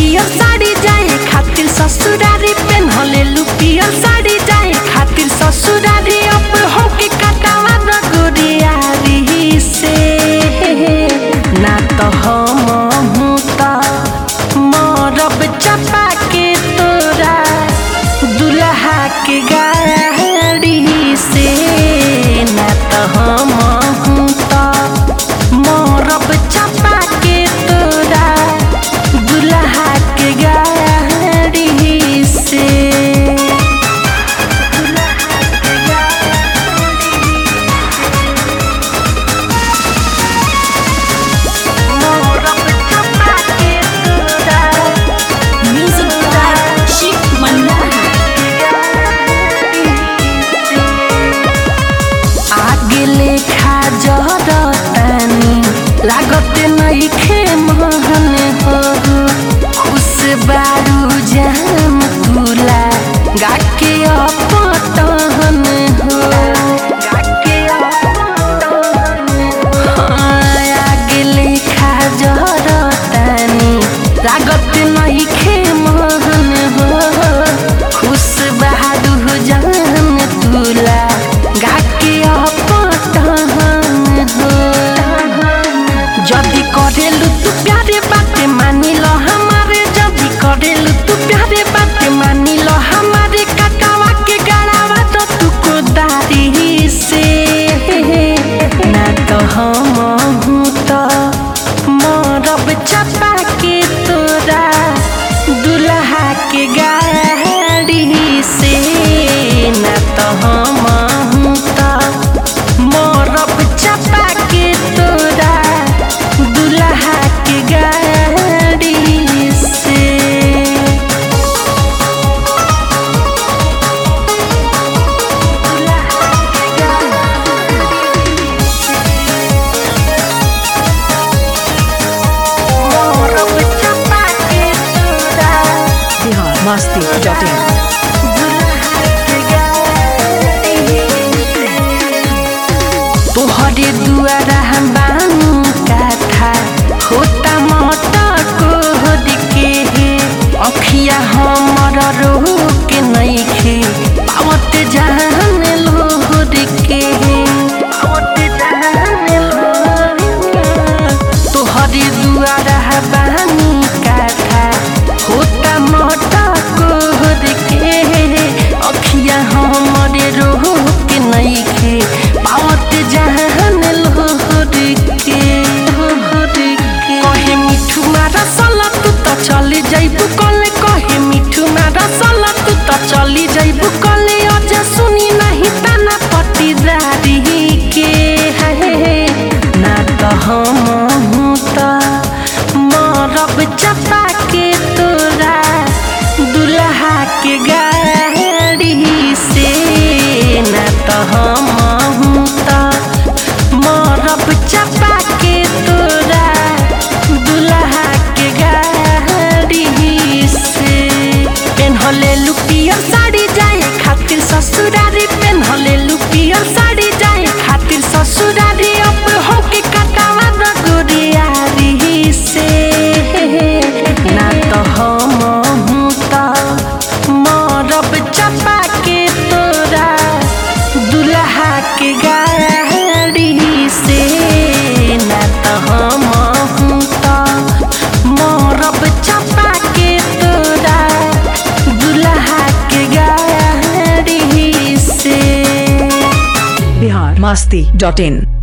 पियर साड़ी जाए खातिर ससुरारी पेन्हले लू पियर साड़ी जाए खातिर ससुरारी अब होके कटावा न गोरियारी से ना तो हम हूँ तो मरब चपा के तोरा दुल्हा के गाड़ी से ना तो हम हूँ तो मरब चपा के तोरा दुल्हा के गाड़ी से मरब चपा के तोरा Music by Chic Manohar. आगे लेखा जरतानी लागत नइखे महन हो खुश बारू जाम तुला गाके अपटहन हो गाके अपटहन हाँ, आगे लेखा जरतानी लागत नइखे महन हो खुश बहादुर जान तुला गाके अपटहन हो जदी करेलु तू प्यारे बाते मानी लो हमारे जदी करेलु तू प्यारे बाते मानी लो हमारे कटावा के गड़ावा तो तू को दारी से ना तो हम हूँ तो मरब चपा के तोरा दुल्हा के गाड़ी से ना तो हम हूँ तो मरब चपा के तोरा दुल्हा के गाड़ी से मरब चपा के तोरा बिहार मस्ती डॉट इन तोहरे दुआरा हम बानू काथा होता मत कोहर के हे अखिया हमर रोह के नइखे पावत जान लोहर के हे पावत जान लोहर के तोहरे दुआरा बानू काथा होता मत कोहर के हे अखिया हमरे रोह के नइखे पावत जहान लोहर के लोहर के कहे मिठू मारा सला तू त चली जाइबू कले कहे मिठू मारा सला तू त चली जाइबू कले अझ सुनी नहीं ताना पटीदारी के है ना त हम हूँ त मरब चपा के तोरा दुल्हा के गाड़ी से ना त हम हूँ त मरब चपा के तोरा दुल्हा के गाड़ी से पेन्हले लुपियर साड़ी जाए खातिर ससुरारी पेन्हले लुपियर साड़ी जाए खातिर ससुरारी अब होके कटावा न गोरियारी से ना तो हम हूँ तो मरब चपा के तोरा दुल्हा के गाड़ी से ना तो हम हूँ तो मरब चपा के तोरा दुल्हा के गाड़ी से बिहार मस्ती डॉट इन